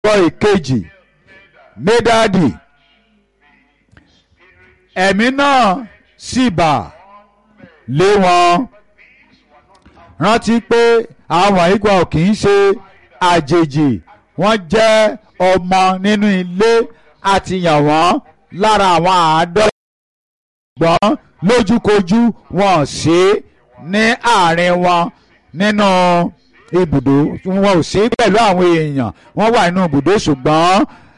sọ ìkejì médàdì ẹ̀mí náà sì bà lé wọn rántí pé àwọn ìgbà ò kì í ṣe àjèjì wọ́n jẹ́ ọmọ nínú ilé àti yàn wọ́n lára àwọn àádọ́ ṣùgbọ́n lójúkojú wọn ò sí ní àárín wọn nínú ibùdó wọn ò sí pẹ̀lú àwọn èèyàn wọ́n wà nínú ibùdó ṣùgbọ́n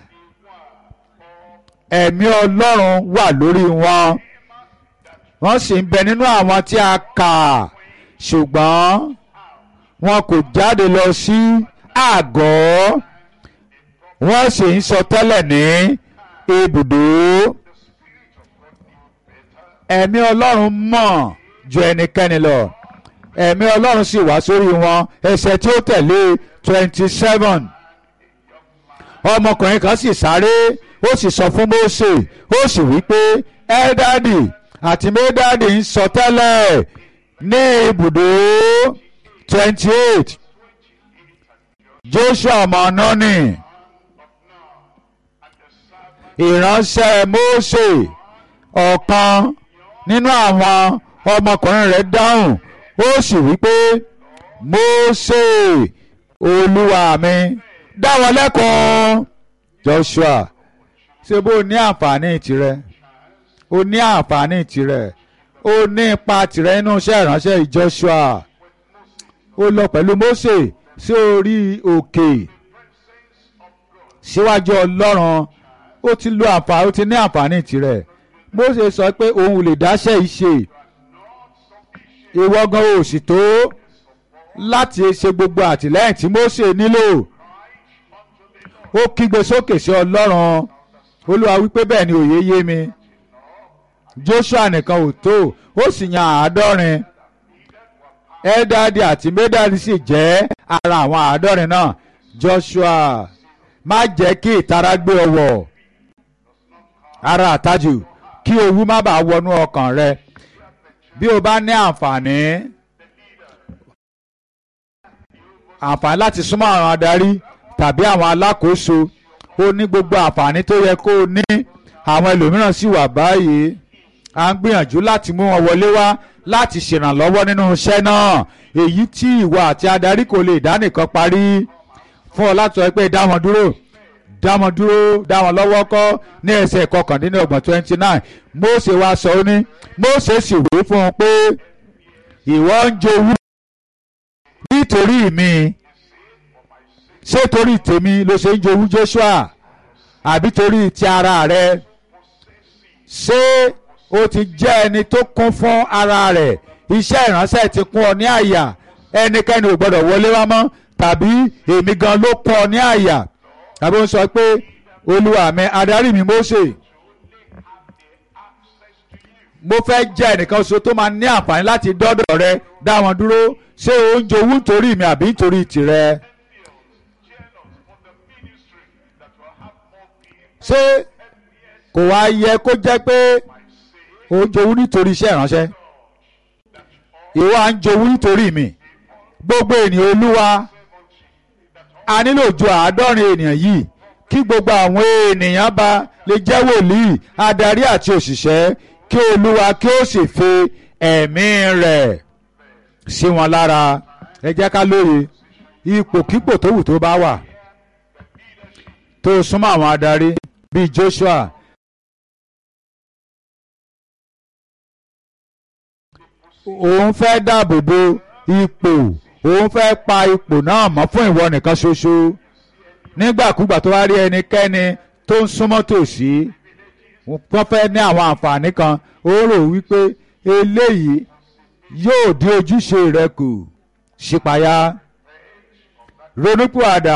ẹ̀mí ọlọ́run wà lórí wọn wọ́n sì ń bẹ nínú àwọn tí a kà ṣùgbọ́n wọn kò jáde lọ sí àgọ́ wọ́n sì ń sọ tẹ́lẹ̀ ní ibùdó ẹ̀mí ọlọ́run mọ̀ ju ẹnikẹ́ni lọ ẹ̀mí ọlọ́run sì wá sórí wọn ẹsẹ̀ tí ó tẹ̀lé twenty seven ọmọkùnrin kan sì sáré ó sì sọ fún Mósè ó sì wí pé ẹ́dádì àti médádì ń sọ tẹ́lẹ̀ ní ibùdó twenty eight Joshua ọmọ Núnì ìránṣẹ́ Mósè ọ̀kan nínú àwọn ọmọkùnrin rẹ̀ dáhùn ó sì wí pé Mósè olúwa mi dá wọn lẹ́kọ̀ọ́ Joshua ṣé bó ní àǹfààní tirẹ̀ ó ní àǹfààní tirẹ̀ ó ní ipa tirẹ̀ nínú iṣẹ́ ìránṣẹ́ Joshua ó lọ pẹ̀lú Mósè sí orí òkè síwájú Ọlọ́run ó ti lo àǹfààní ó ti ní àǹfààní tirẹ̀ Mósè sọ pé òun lè dáṣẹ́ ìṣe ìwọ gan ò sì tó láti ṣe gbogbo àtìlẹ́yìn tí Mósè nílò ó kígbe sókè sí Ọlọ́run Olúwa wípé bẹ́ẹ̀ ni òye yé mi Joshua nìkan ò tó ó sì yan àádọ́rin Eldadi àti Medadi sì jẹ́ ara àwọn àádọ́rin náà Joshua má jẹ́ kí ìtara gbé ọ wọ̀ ara àtajù kí owú má bàa wọnú ọkàn rẹ bí o bá ní àǹfààní àǹfààní láti súnmọ́ àwọn adarí tàbí àwọn alákòóso ó ní gbogbo àǹfààní tó yẹ kó o ní àwọn ẹlòmíràn sì wà báyìí à ń gbìyànjú láti mú wọn wọlé wá láti ṣèrànlọ́wọ́ nínú iṣẹ́ náà èyí tí ìwọ àti adarí kò lè dá nìkan parí fún ọ láti sọ pé dá wọn dúró dá wọn dúró dá wọn lọ́wọ́ kọ́ ní ẹsẹ̀ kọkàndínlọ́gbọ̀n twenty nine Mósè wá sọ ó ní Mósè sì wí fún un pé ìwọ ń jowú nítorí mi ṣé torí tèmi ló ṣe ń jowú Joshua àbí torí ti ara rẹ ṣé o ti jẹ́ ẹni tó kún fún ara rẹ̀ iṣẹ́ ìránṣẹ́ ti kún ọ ní àyà ẹnikẹ́ni ò gbọ́dọ̀ wọlé wá mọ́ tàbí èmi gan ló kún ọ ní àyà tàbí ó ń sọ pé olúwa mi adarí mi Mósè mo fẹ́ jẹ́ ẹnìkan ṣo tó máa ní àǹfààní láti dọ́dọ̀ rẹ dá wọn dúró ṣé o ń jowú nítorí mi àbí nítorí tìrẹ. ṣé kò wá yẹ kó jẹ́ pé o ń jowú nítorí iṣẹ́ ìránṣẹ́ ìwọ à ń jowú nítorí mi gbogbo ènìyàn olúwa a nílò ju àádọ́rin ènìyàn yìí kí gbogbo àwọn ènìyàn bá lè jẹ́ wòlíì adarí àti òṣìṣẹ́ kí olúwa kí ó sì fi ẹ̀mí rẹ̀ sí wọn lára ẹ jẹ́ ká lóye ipòkípò tó wù tó bá wà tó súnmọ́ àwọn adarí bíi Joshua òun fẹ́ dáàbò bo ipò òun fẹ́ pa ipò náà mọ́ fún ìwọ nìkan ṣoṣo nígbàkúgbà tó wá rí ẹnikẹ́ni tó ń súnmọ́ tòsí wọ́n fẹ́ ní àwọn àǹfààní kan ó rò wípé eléyìí yóò dín ojúṣe rẹ kù ṣípayá ronúpìwàdà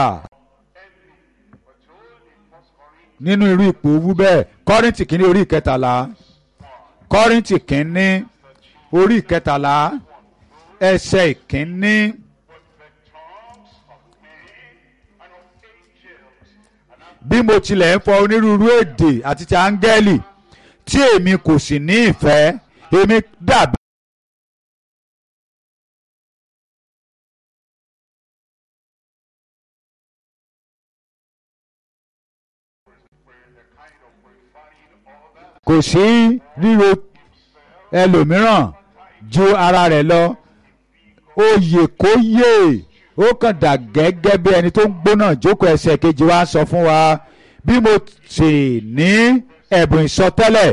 nínú irú ipò owú bẹ́ẹ̀ kọ́rìntì kínní orí ìkẹtàlá kọ́rìntì kínní orí ìkẹtàlá ẹsẹ̀ ìkínní. bí mo tilẹ̀ ń fọ onírúurú èdè àti ti áńgẹ́lì tí èmi kò sì ní ìfẹ́ èmi dàbí. kò sí ríro ẹlòmíràn ju ara rẹ̀ lọ oyè kó yè ó kàn dà gẹ́gẹ́ bí ẹni tó ń gbóná jókòó ẹsẹ̀ kejì wa sọ fún wa bí mo sì ní ẹ̀bùn ìsọtẹ́lẹ̀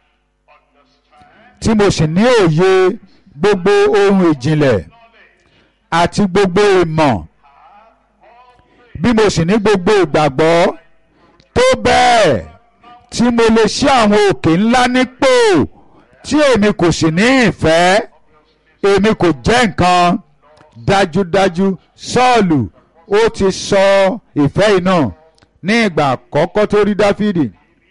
tí mo sì ní òye gbogbo ohun ìjìnlẹ̀ àti gbogbo ìmọ̀ bí mo sì ní gbogbo ìgbàgbọ́ tó bẹ́ẹ̀ tí mo lè ṣí àwọn òkè ńlá nípò tí èmi kò sì ní ìfẹ́ èmi kò jẹ́ nǹkan dájúdájú sọ́ọ̀lù ó ti sọ ìfẹ́ yìí náà ní ìgbà àkọ́kọ́ tó rí dáfídì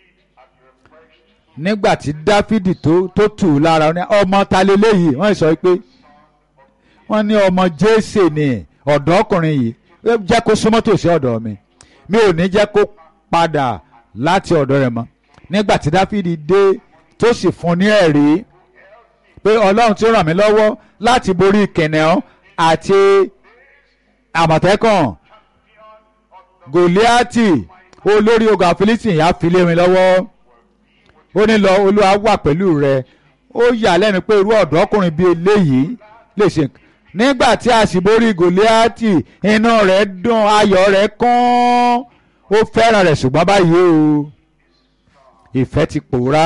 nígbà tí dáfídì tó tó tù ú lára ọmọ ta leléyìí wọ́n sọ pé wọ́n ní ọmọ jésè ni ọ̀dọ́kùnrin yìí jẹ́ kó súnmọ́ tòsí ọ̀dọ̀ mi mi ò ní jẹ́ kó padà láti ọ̀dọ̀ rẹ̀ mọ́ nígbà tí dáfídì dé tó sì fún ní ẹ̀rí pé ọlọ́run tí ó ràn mí lọ́wọ́ láti borí kìnìún àti àmọ̀tẹ́kàn gòlíátì olórí ogun àfilítìn yà fi lé mi lọ́wọ́ ó ní lọ olúwa wà pẹ̀lú rẹ ó yà lẹ́nu pé irú ọ̀dọ́kùnrin bíi eléyìí lè ṣe nígbà tí a sì borí gòlíátì inú rẹ̀ dùn ayọ̀ rẹ̀ kún ó fẹ́ràn rẹ̀ ṣùgbọ́n báyìí o ìfẹ́ ti pòórá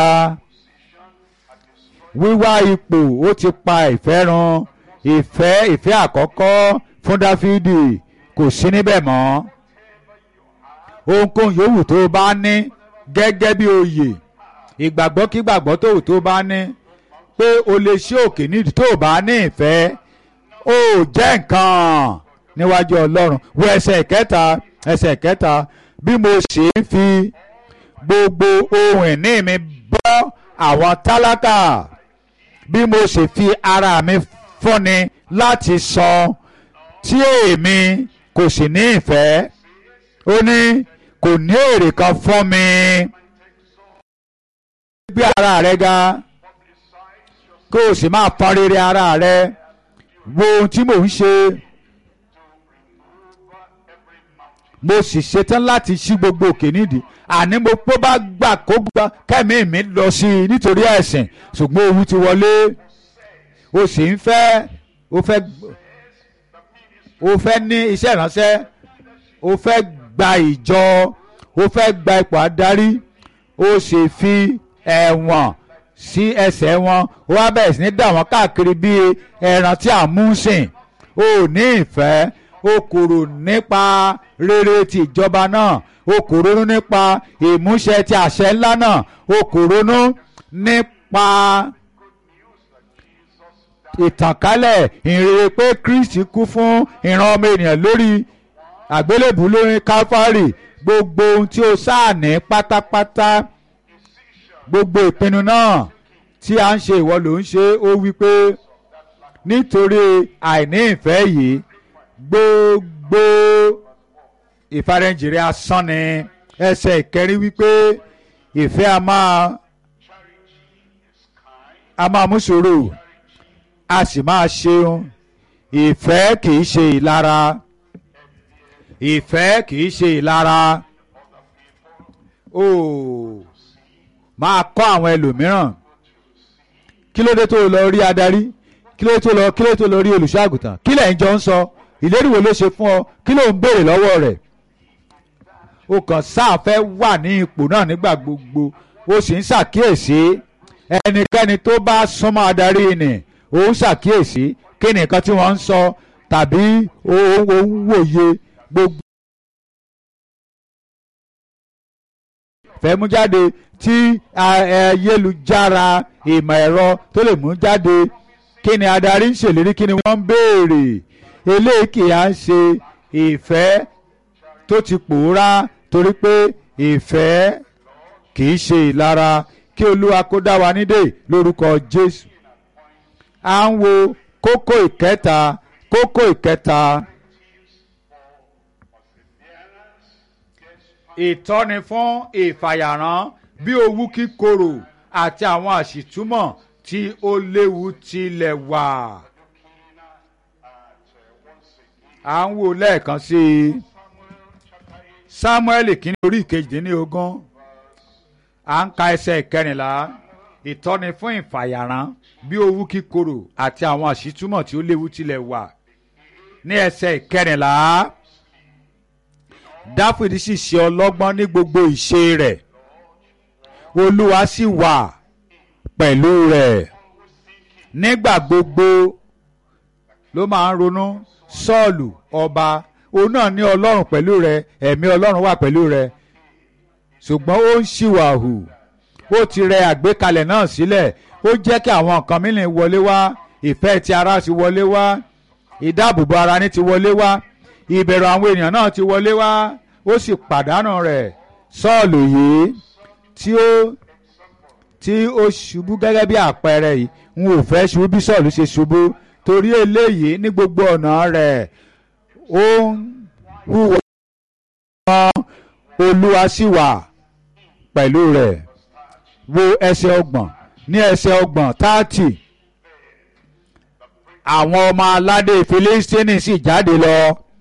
wíwá ipò ó ti pa ìfẹ́ run ìfẹ́ ìfẹ́ àkọ́kọ́ fún dáfídì kò sí níbẹ̀ mọ́ ohunkóhun yòówù tó bá ní gẹ́gẹ́ bí oyè ìgbàgbọ́ kí gbàgbọ́ tó tó bá ní pé o lè ṣe òkè nídìí tó bá ní ìfẹ́ ó jẹ́ nǹkan níwájú ọlọ́run wo ẹsẹ̀ kẹta ẹsẹ̀ kẹta bí mo ṣe ń fi gbogbo ohun ìní mi bọ́ àwọn tálákà bí mo ṣe fi ara mi fúnni láti san tí èmi kò sì ní ìfẹ́ ó ní kò ní èrè kan fún mi gbé ara rẹ ga kó o sì máa pọn rere ara rẹ wo ohun tí mò ń ṣe mo sì ṣetán láti ṣí gbogbo òkè nídìí àní mo pọ́ bá gbà kó gbà kẹ́mi mi lọ sí i nítorí ẹ̀sìn ṣùgbọ́n owó ti wọlé o sì ń fẹ́ o fẹ́ o fẹ́ ní iṣẹ́ ìránṣẹ́ o fẹ́ gba ìjọ o fẹ́ gba ipò adarí o sì fi ẹ̀wọ̀n sí ẹsẹ̀ wọn ó wá bẹ̀rẹ̀ sí ní dà wọ́n káàkiri bíi ẹran tí à ń mú sìn o ní ìfẹ́ o kòrò nípa rere ti ìjọba náà o kò ronú nípa ìmúṣẹ ti àṣẹ ńlá náà o kò ronú nípa ìtànkálẹ̀ ìrere pé Kristi kú fún ìran ọmọ ènìyàn lórí àgbélébù lórí Káfárì gbogbo ohun tí o sáà ní pátápátá gbogbo ìpinnu náà tí a ń ṣe ìwọ ló ń ṣe ó wí pé nítorí àìní ìfẹ́ yìí gbogbo ìfarẹ́jìrì asán ni ẹsẹ̀ ìkẹrin wípé ìfẹ́ a máa a máa mú sùúrù a sì máa ṣeun ìfẹ́ kìí ṣe ìlara ìfẹ́ kìí ṣe ìlara ooo máa kọ́ àwọn ẹlòmíràn kí ló dé tó lọ rí adarí kí ló dé tó lọ kí ló dé tó lọ rí olùṣọ́ àgùntàn kí lẹ́yìn jọ ń sọ ìlérí wo ló ṣe fún ọ kí ló ń béèrè lọ́wọ́ rẹ̀ o kàn sáà fẹ́ wà ní ipò náà nígbà gbogbo o sì ń ṣàkíyèsí ẹnikẹ́ni tó bá súnmọ́ adarí ni ó ń ṣàkíyèsí kí ni nǹkan tí wọ́n ń sọ tàbí ó ń wòye gbogbo. fẹ́ mú jáde tí ayélujára ìmọ̀ ẹ̀rọ tó lè mú jáde kí ni adarí ń ṣèlérí kí ni wọ́n ń béèrè eléyìí kì í à ń ṣe ìfẹ́ tó ti pòórá torí pé ìfẹ́ kì í ṣe ìlara kí olúwa kó dá wa nídè lórúkọ jésù à ń wo kókó ìkẹta kókó ìkẹta ìtọ́ni fún ìfàyàrán bí owú kíkorò àti àwọn àṣìtúmọ̀ tí ó léwu tilẹ̀ wà. à ń wo lẹ́ẹ̀kan sí i samuel kìíní orí ìkejìdínlógún à ń ka ẹsẹ̀ ìkẹrìnlá ìtọ́ni fún ìfàyàrán bí owú kíkorò àti àwọn àṣìtúmọ̀ tí ó léwu tilẹ̀ wà ní ẹsẹ̀ ìkẹrìnlá dáfídì sì ṣe ọlọ́gbọ́n ní gbogbo ìṣe rẹ̀ olúwa sì wà pẹ̀lú rẹ̀ nígbà gbogbo ló máa ń ronú sọ́ọ̀lù ọba òun náà ní ọlọ́run pẹ̀lú rẹ̀ ẹ̀mí ọlọ́run wà pẹ̀lú rẹ̀ ṣùgbọ́n ó ń ṣìwàhù ó ti rẹ àgbékalẹ̀ náà sílẹ̀ ó jẹ́ kí àwọn nǹkan mìíràn wọlé wá ìfẹ́ ti ara ti wọlé wá ìdáàbòbò ara ní ti wọlé wá ìbẹ̀rù àwọn ènìyàn náà ti wọlé wá ó sì pàdánù rẹ̀ sọ́ọ̀lù yìí tí ó tí ó ṣubú gẹ́gẹ́ bí àpẹẹrẹ yìí n ò fẹ́ ṣubú bí sọ́ọ̀lù ṣe ṣubú torí eléyìí ní gbogbo ọ̀nà rẹ̀ ó ń hùwà olúwa sì wà pẹ̀lú rẹ̀ wo ẹsẹ̀ ọgbọ̀n ní ẹsẹ̀ ọgbọ̀n táàtì àwọn ọmọ aládé Fílístínì sì jáde lọ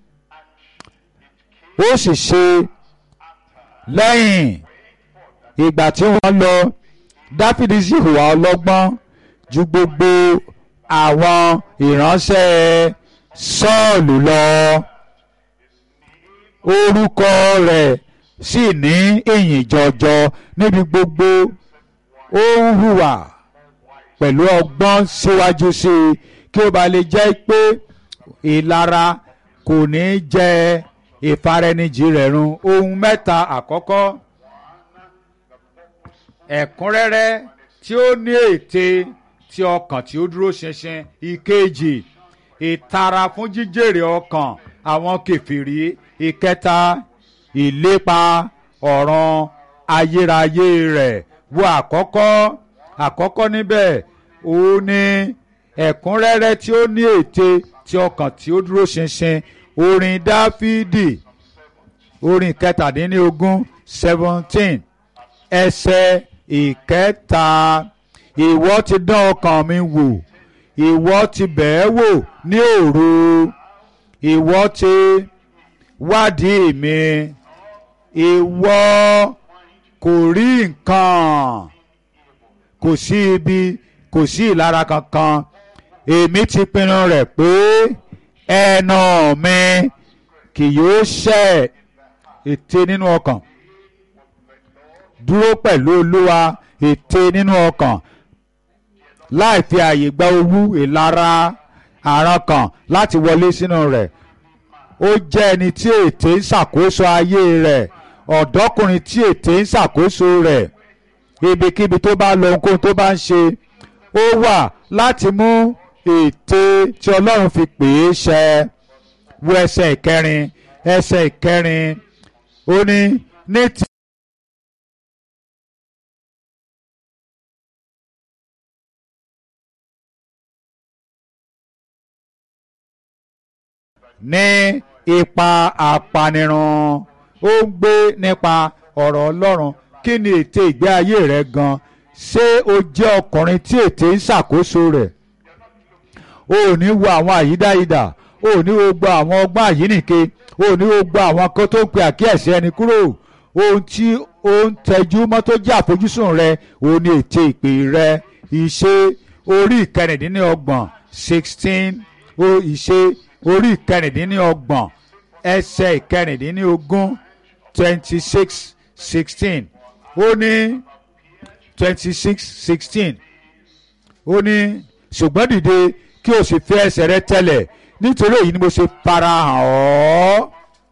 ó sì ṣe lẹ́yìn ìgbà tí wọ́n lọ Dáfídì sì hùwà ọlọ́gbọ́n ju gbogbo àwọn ìránṣẹ́ Sọ́ọ̀lù lọ orúkọ rẹ̀ sì ní ìyìn jọjọ níbi gbogbo ó ń hùwà pẹ̀lú ọgbọ́n síwájú sí i kí ó ba lè jẹ́ pé ìlara kò ní jẹ ìfaraẹnijì rẹ̀ run ohun mẹ́ta àkọ́kọ́ ẹ̀kúnrẹ́rẹ́ tí ó ní ète tí ọkàn tí ó dúró ṣinṣin ìkejì ìtara fún jíjèrè ọkàn àwọn kèfèrí ìkẹta ìlépa ọ̀ràn ayérayé rẹ̀ wo àkọ́kọ́ àkọ́kọ́ níbẹ̀ òun ni ẹ̀kúnrẹ́rẹ́ tí ó ní ète tí ọkàn tí ó dúró ṣinṣin orin dáfídì orin kẹtàdínlógún seventeen ẹsẹ̀ ìkẹta ìwọ ti dán ọkàn mi wò ìwọ ti bẹ̀ẹ́ wò ní òru ìwọ ti wádìí mi ìwọ kò rí nǹkan kò sí ibi kò sí ìlara kankan èmi ti pinnu rẹ̀ pé ẹnu mi kì yóò ṣẹ̀ ète nínú ọkàn dúró pẹ̀lú olúwa ète nínú ọkàn láì fi àyè gba owú ìlara àràn kan láti wọlé sínú rẹ̀ ó jẹ́ ẹni tí ète ń ṣàkóso ayé rẹ̀ ọ̀dọ́kùnrin tí ète ń ṣàkóso rẹ̀ ibikíbi tó bá lọ ohunkóhun tó bá ń ṣe ó wà láti mú ète tí ọlọ́run fi pè é ṣẹ wo ẹsẹ̀ ìkẹrin ẹsẹ̀ ìkẹrin ó ní ní ti. ní ipa apanirun ó ń gbé nípa ọ̀rọ̀ ọlọ́run kí ni ète ìgbé ayé rẹ gan ṣé o jẹ́ ọkùnrin tí ète ń ṣàkóso rẹ̀ o ò ní wo àwọn àyídáyidà o ò ní wo gbọ́ àwọn ọgbọ́n àyínìke o ò ní wo gbọ́ àwọn kan tó ń pe àkíyèsí ẹni kúrò ohun tí o ń tẹjú mọ́ tó jẹ́ àfojúsùn rẹ òun ni ète ìpè rẹ ìṣe orí ìkẹrìndínlọ́gbọ̀n sixteen o ìṣe orí ìkẹrìndínlọ́gbọ̀n ẹsẹ̀ ìkẹrìndínlógún twenty six sixteen ó ní twenty six sixteen ó ní ṣùgbọ́n dìde kí o sì fi ẹsẹ̀ rẹ tẹ̀lẹ̀ nítorí èyí ni mo ṣe farahàn ọ́.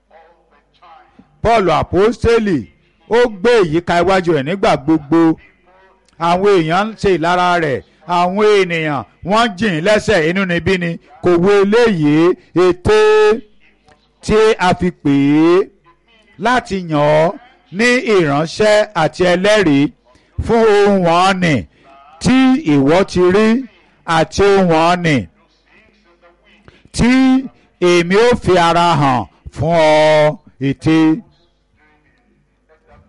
Paul àpọ́stélì ó gbé ìyíká iwájú rẹ̀ nígbà gbogbo àwọn èèyàn ń ṣe ìlara rẹ̀ àwọn ènìyàn wọ́n jìn lẹ́sẹ̀ inú níbí ni kò wo eléyìí ète tí a fi pè é láti yàn ọ́ ní ìránṣẹ́ àti ẹlẹ́rìí fún ohun wọn nì tí ìwọ ti rí àti ohun wọn nì tí èmi ò fi ara hàn fún ọ ète.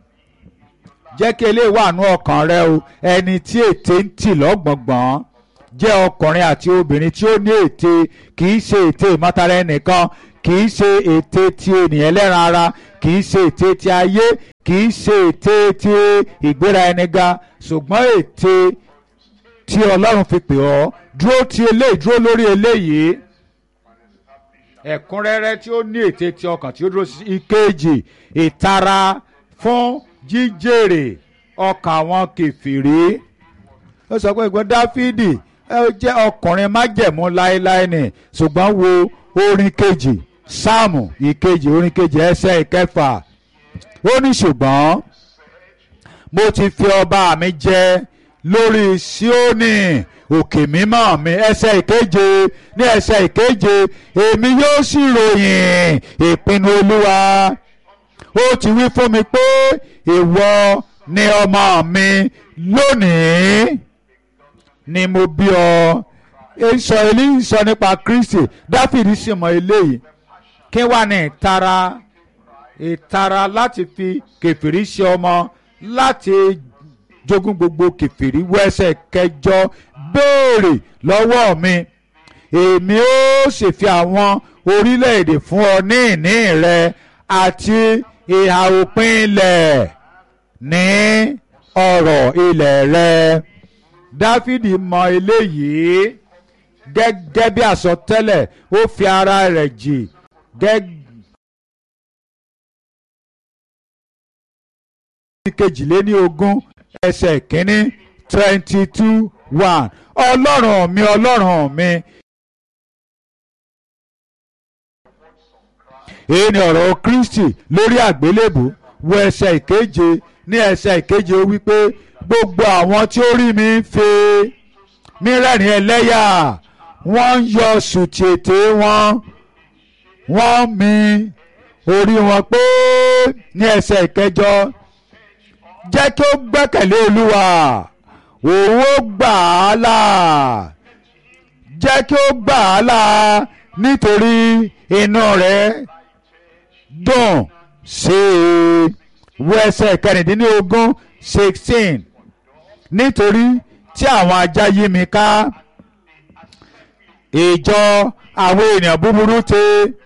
jẹ́ kí eléyìí wà nú ọkàn rẹ o ẹni tí ète ń tì lọ́gbọ̀ngbọ̀n jẹ́ ọkùnrin àti obìnrin tí ó ní ète kì í ṣe ète ìmọ̀tara ẹnìkan kì í ṣe ète ti ènìyàn ẹlẹ́ran ara kì í ṣe ète ti ayé kì í ṣe ète ti ìgbéra ẹni ga ṣùgbọ́n ète tí ọlọ́run fi pè ọ́ dúró ti eléyìí dúró lórí eléyìí ẹ̀kúnrẹ́rẹ́ tí ó ní ète ti ọkàn tí ó dúró sí ìkejì ìtara fún jíjèrè ọkàn àwọn kèfèrí ó sọ pé ìgbọ́n dáfídì ẹ jẹ́ ọkùnrin májẹ̀mú láéláé ni ṣùgbọ́n wo orin kejì sáàmù ìkejì orin kejì ẹsẹ̀ ìkẹfà ó ní ṣùgbọ́n mo ti fi ọba mi jẹ lórí síónì òkè mímọ́ mi ẹsẹ̀ ìkeje ní ẹsẹ̀ ìkeje èmi yóò sì ròyìn ìpinnu olúwa ó ti wí fún mi pé ìwọ ni ọmọ mi lónìí ni mo bí ọ sọ eléyìí sọ nípa kristi dáfídì sì mọ eléyìí kí wà ní ìtara ìtara láti fi kẹfìrí ṣe ọmọ láti jogún gbogbo kẹfìrí wẹsẹ kẹjọ béèrè lọ́wọ́ mi èmi ó sì fi àwọn orílẹ̀-èdè fún ọ ní ìní rẹ àti ìhà òpin ilẹ̀ ní ọ̀rọ̀ ilẹ̀ rẹ dáfídì mọ eléyìí gẹ́gẹ́ bí àsọtẹ́lẹ̀ ó fi ara rẹ̀ jì gẹ́gẹ́. kejìléní ogún ẹsẹ̀ kínní twenty two one ọlọ́run mi ọlọ́run mi. èyí ni ọ̀rọ̀ kristi lórí àgbélébù wo ẹsẹ̀ ìkeje ní ẹsẹ̀ ìkeje ó wípé gbogbo àwọn tí ó rí mi ń fe mí rẹ́rìn ẹlẹ́yà wọ́n ń yọ sùtì ètè wọn wọ́n mi orí wọn pé ní ẹsẹ̀ ìkẹjọ jẹ́ kí ó gbẹ́kẹ̀lé olúwa òun ó gbà á là jẹ́ kí ó gbà á là nítorí inú rẹ̀ dùn sí i wo ẹsẹ̀ kẹrìndínlógún sixteen nítorí tí àwọn ajá yí mi ká ìjọ àwọn ènìyàn búburú ti